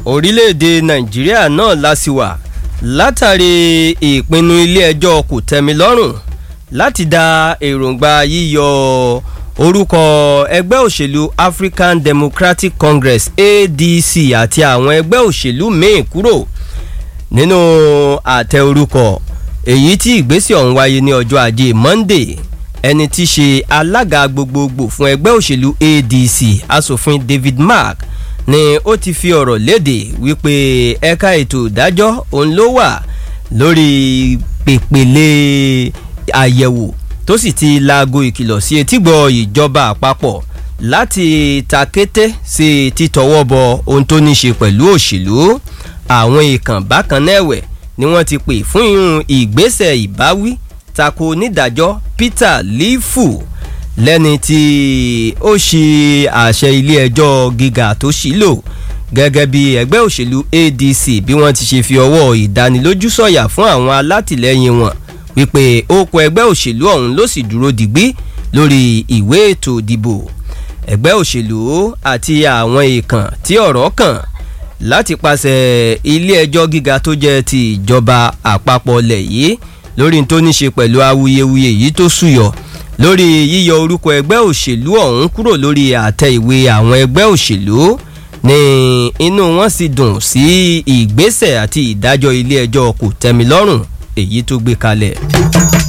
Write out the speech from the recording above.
orílẹ̀-èdè nàìjíríà náà lásìwà látàrí ìpinnu ilé-ẹjọ́ kò tẹ́mi lọ́rùn láti da èròǹgbà yíyọ orúkọ ẹgbẹ́ òṣèlú african democratic congress adc àti àwọn ẹgbẹ́ òṣèlú míì kúrò nínú àtẹ orúkọ èyí tí ìgbésẹ̀ ọ̀hún wáyé ní ọjọ́ ajé monday ẹni tí í ṣe alága gbogbogbò fún ẹgbẹ́ òṣèlú adc asòfin david mark ni ó ti fi ọ̀rọ̀ léde wípé ẹ̀ka ètò ìdájọ́ òun ló wà lórí pèpèlè àyẹ̀wò tó sì ti laago ìkìlọ̀ sí etígbọ̀ ìjọba àpapọ̀ láti takété sí títọwọ́ bọ ohun tó ní ṣe pẹ̀lú òṣèlú àwọn ìkàn bákan náà ẹ̀wẹ̀ ni wọ́n ti pè fún irun ìgbésẹ̀ ìbáwí tako onídàájọ́ peter lifu lẹ́ni tí ó ṣe àṣẹ ilé ẹjọ́ gíga tó ṣì lò gẹ́gẹ́ bí ẹgbẹ́ òṣèlú adc bí wọ́n ti ṣe fi ọwọ́ ìdánilójú sọ̀yà fún àwọn alátìlẹyìn wọn wípé okò ẹgbẹ́ òṣèlú ọ̀hún ló sì dúró digbí lórí ìwé ètò ìdìbò ẹgbẹ́ òṣèlú àti àwọn èèkàn tí ọ̀rọ̀ kàn láti pàṣẹ ilé ẹjọ́ gíga tó jẹ́ ti ìjọba àpapọ̀ lẹ̀ yìí lórí tó ní ṣe pẹ̀lú awuyewuye yìí tó súyọ lórí yíyọ orúkọ ẹgbẹ́ òṣèlú ọ̀hún kúrò lórí àtẹ ìwé àwọn ẹgbẹ́ òṣèlú ní inú wọn sì dùn sí ìgbésẹ̀ àti ìdájọ́ ilé ẹjọ́ kò tẹ́mi lọ́rùn èyí tó gbé kalẹ̀.